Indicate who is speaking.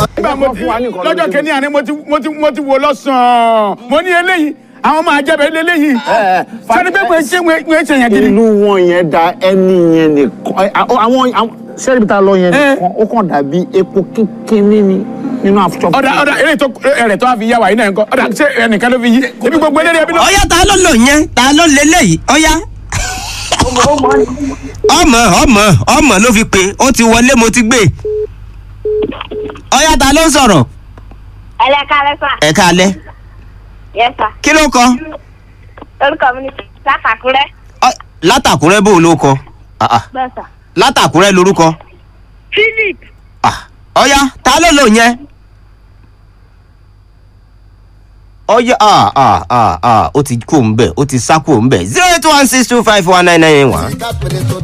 Speaker 1: nígbà mo ti lọ́jọ́ kẹ́ni àná mo ti mo ti mo ti wò lọ́sàn-án mo ní eléyìí àwọn máa jẹ́ bẹ́ẹ̀ léléyìí sani pé mo ṣe mo ṣe yẹn gidi.
Speaker 2: ìlú wọn yẹn da ẹni yẹn nìkan àwọn àwọn sẹ́ẹ̀rì ta lọ yẹn
Speaker 1: Eh.
Speaker 2: nìkan ó kàn dàbí epo kínkínní ni nínú àfọ̀ṣọ́.
Speaker 1: ọ̀dà ọ̀dà eré tó ẹ̀rẹ̀ tó wá fi yá wa yìí náà nǹkan ọ̀dà ṣé ẹnìkan ló fi yí ebi gbogbo eléré ẹbí lọ.
Speaker 3: ọyá ta ló lò yẹn ta ló lélẹ́yìí ọyá. ọmọ ọmọ ọmọ ló fi pé ó ti wọlé mo ti gbé ọyá ta ló ń sọ̀rọ̀
Speaker 4: ẹlẹ́ka lẹ́sà
Speaker 3: ẹ̀ka alẹ́
Speaker 4: yẹ́sà
Speaker 3: kí ló kọ
Speaker 4: orúkọ mi ni látàkúrẹ́
Speaker 3: Ọ- látàkúrẹ́ bò ló kọ Ah, ah.
Speaker 4: bẹ́ẹ̀sà
Speaker 3: látàkúrẹ́ lorúkọ
Speaker 4: philip
Speaker 3: Ah, ọyá ta ló lò yẹn ọyá ah ah ah ah ó ti kú òun bẹ̀ ó ti sá kú òun bẹ̀ zero eight one six two five one nine nine one.